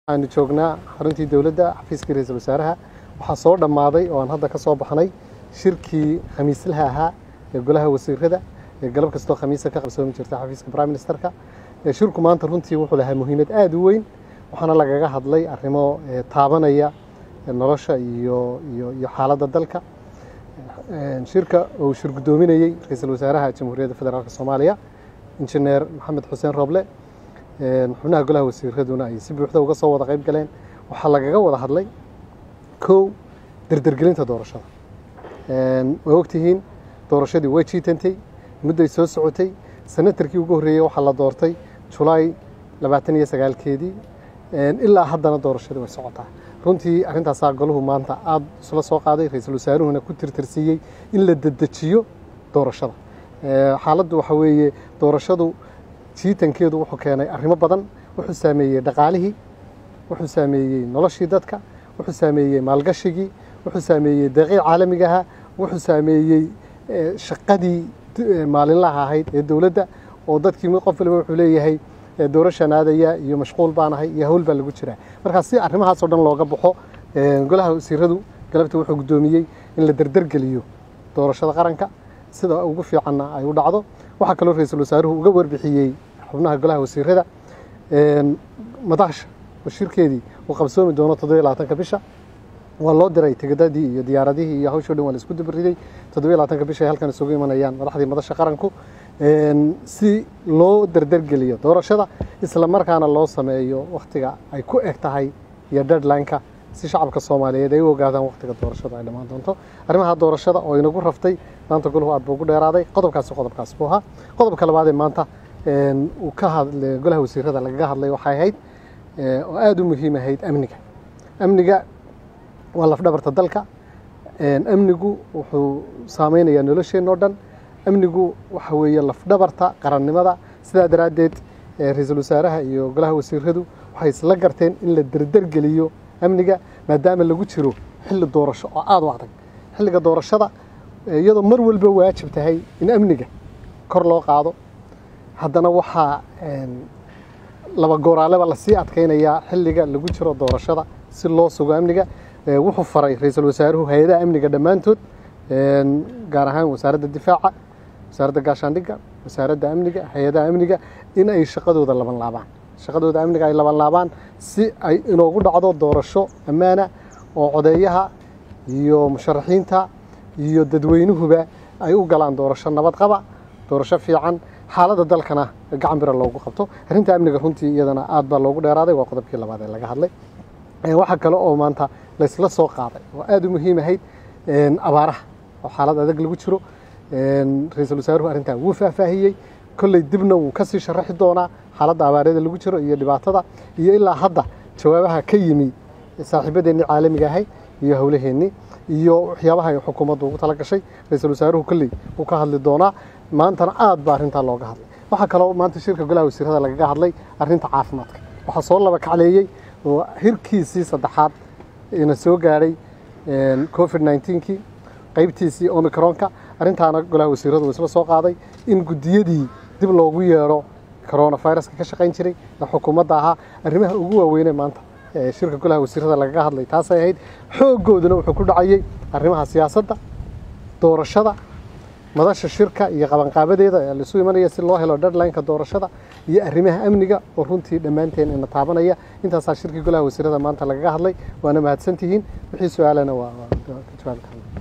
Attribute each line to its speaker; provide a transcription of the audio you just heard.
Speaker 1: waxaanu joognaa xaruntii dowladda xafiiskii ra-iisul wasaaraha waxaa soo dhammaaday oo aan hadda ka soo baxnay shirkii khamiislaha ahaa ee golaha wasiirada ee galab kastoo khamiisa ka qabsoomi jirta xafiiska prime ministerka shirku maanta runtii wuxuu lahaa muhiimad aada u weyn waxaana lagaga hadlay arrimo taabanaya nolosha iyo iyo iyo xaaladda dalka shirka uu shir guddoominayey ra-iisul wasaaraha jamhuuriyadda federaalk soomaaliya injineer maxamed xuseen roble xubnaha golaha wasiiraduna ay si buuxda uga soo wada qayb galeen waxaa lagaga wada hadlay kow derdergelinta doorashada waa ogtihiin doorashadii way jiitantay mudday soo socotay senatarkii ugu horreeyey waxaa la doortay julaay labaatan iyo sagaalkeedii ilaa haddana doorashadii way socotaa runtii arrintaasaa golahu maanta aada isla soo qaaday ra-iisul wasaaruhuna ku tirtirsiiyey in la dedejiyo doorashada xaaladdu waxa weeye doorashadu jiitankeedu wuxuu keenay arrimo badan wuxuu saameeyey dhaqaalihii wuxuu saameeyey noloshii dadka wuxuu saameeyey maalgashigii wuxuu saameeyey deeqii caalamigaha wuxuu saameeyey shaqadii maalinlaha ahayd ee dowladda oo dadkii qof waliba wuxuu leeyahay doorashaan aadaya iyo mashquul baanahay iyo hawl baa lagu jiraa markaa si arrimahaasoo dhan looga baxo golaha wasiiradu galabta wuxuu guddoomiyey in la derdergeliyo doorashada qaranka sida ugu fiicanna ay u dhacdo waxaa kaloo ra-iisul wasaaruhu uga warbixiyey xubnaha golaha wasiirada madaxsha wasiirkeedii uu qabsoomi doono toddobiyo labaatanka bisha waa loo diray tigidadii iyo diyaaradihii iyo hawshoo dhan waa la isku dabariday toddobiyo labaatanka bisha ay halkan isugu imanayaan madaxdii madasha qaranku si loo derdergeliyo doorashada isla markaana loo sameeyo wakhtiga ay ku eg tahay iyo deadline-ka si shacabka soomaaliyeed ay u ogaadaan wakhtiga doorashada ay dhammaan doonto arrimaha doorashada oo inagu raftay maanta golahu aad buu ugu dheeraaday qodobkaasi qodobkaas buu ahaa qodobka labaad ee maanta uu ka hadlay golaha wasiirada lagaga hadlay waxay ahayd oo aada u muhiim ahayd amniga amniga waa lafdhabarta dalka amnigu wuxuu saameynayaa nolosheenna o dhan amnigu waxa weeye lafdhabarta qarannimada sidaa daraaddeed ra-iisul wasaaraha iyo golaha wasiiradu waxay isla garteen in la derdergeliyo amniga maadaama lagu jiro xilli doorasho oo aada u adag xilliga doorashada iyadoo mar walba waajib tahay in amniga kor loo qaado haddana waxaa laba gooraaleba lasii adkaynayaa xilliga lagu jiro doorashada si loo sugo amniga wuxuu faray ra-iisul wasaaruhu hay-adaha amniga dhammaantood gaar ahaan wasaaradda difaaca wasaaradda gaashaandhigga wasaaradda amniga hay-adaha amniga in ay shaqadooda laban laabaan shaqadooda amniga ay laban laabaan si ay inoogu dhacdo doorasho ammaana oo codeeyaha iyo musharaxiinta iyo dadweynuhuba ay u galaan doorasho nabad qaba doorasho fiican xaaladda dalkana gacan bira loogu qabto arrinta amniga runtii iyadana aad baa loogu dheeraaday waa qodobkii labaad ee laga hadlay waxaa kale oo maanta laysla soo qaaday oo aada u muhiim ahayd abaaraha oo xaalad adag lagu jiro ra-iisul wasaaruhu arrintaa wuu faahfaahiyey kolley dibna wuu kasii sharaxi doonaa xaaladda abaaryada lagu jiro iyo dhibaatada iyo ilaa hadda jawaabaha ka yimi saaxiibadeennii caalamiga ahay iyo howlaheennii iyo waxyaabaha ay xukuumaddu ugu tala gashay ra-iisul wasaaruhu kolley wuu ka hadli doonaa maantana aad baa arrintaa looga hadlay waxaa kaloo maanta shirka golaha wasiirada lagaga hadlay arrinta caafimaadka waxaa soo laba kacleeyey oo hirkiisii saddexaad ina soo gaadhay covid nneteen-kii qaybtiisii omicronka arrintaana golaha wasiiradu isla soo qaaday in guddiyadii dib loogu yeedho coronaviruska ka shaqayn jiray ee xukuumadda ahaa arrimaha ugu waaweynee maanta shirka golaha wasiirada lagaga hadlay taasay ahayd xooggooduna wuxuu ku dhacayey arrimaha siyaasadda doorashada madasha shirka iyo qabanqaabadeeda ee laisu imanaya si loo helo deadline-ka doorashada iyo arrimaha amniga oo runtii dhammaanteen ina taabanaya intaasaa shirkii golaha wasiirada maanta lagaga hadlay waana mahadsantihiin wixii su-aalana waa ka jawaabi karna